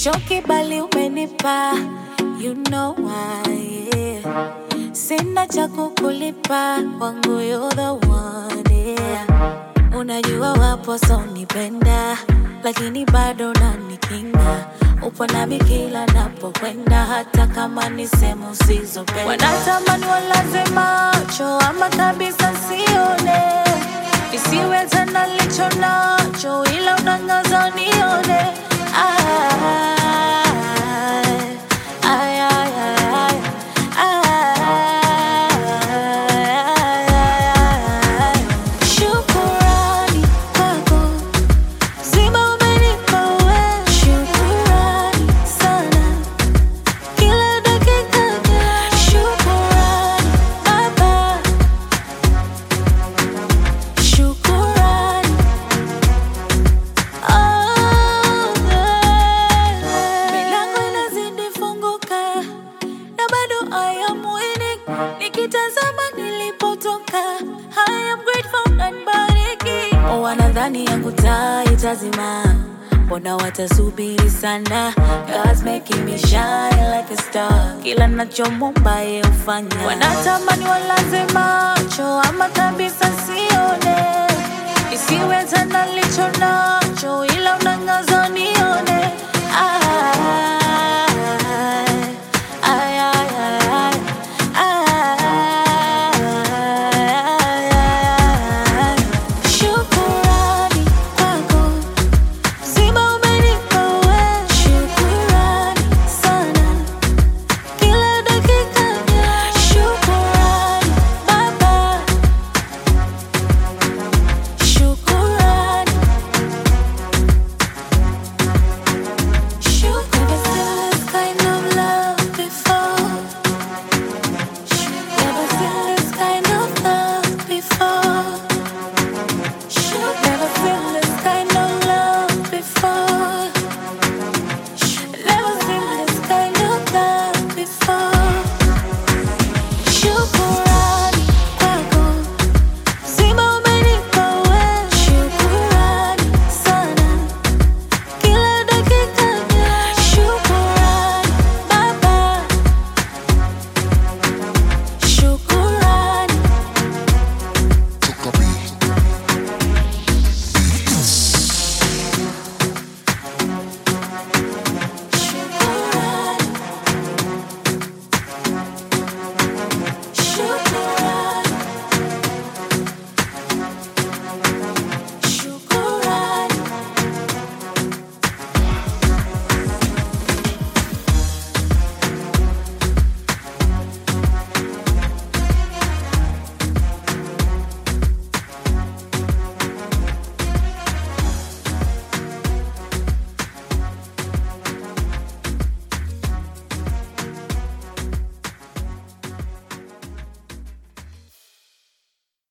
sichoki bali umenipa you know why yeah. sina cha kukulipa wangu you're the one yeah. unajua wapo sonipenda lakini bado nanikinga upo nami kila napokwenda hata kama ni sehemu usizopenda wanatamani walaze macho ama kabisa sione isiwe tena licho nacho ila unangaza nione Ay, ay, ay, ay, ay, ay. Shukurani kwako zima umenipa wewe. Shukurani sana kila dakika. Shukurani Baba, shukurani Oh, yeah. Milango inazidi funguka na bado I am winning. Nikitazama nilipotoka I am grateful and bariki. Wanadhani yangu taa itazima, mbona watasubiri sana? God's making me shine like a star. Kila nachomomba yeye hufanya. Wanatamani walaze macho ama kabisa sione isiwe tena licho nacho ila unangaza nione ah,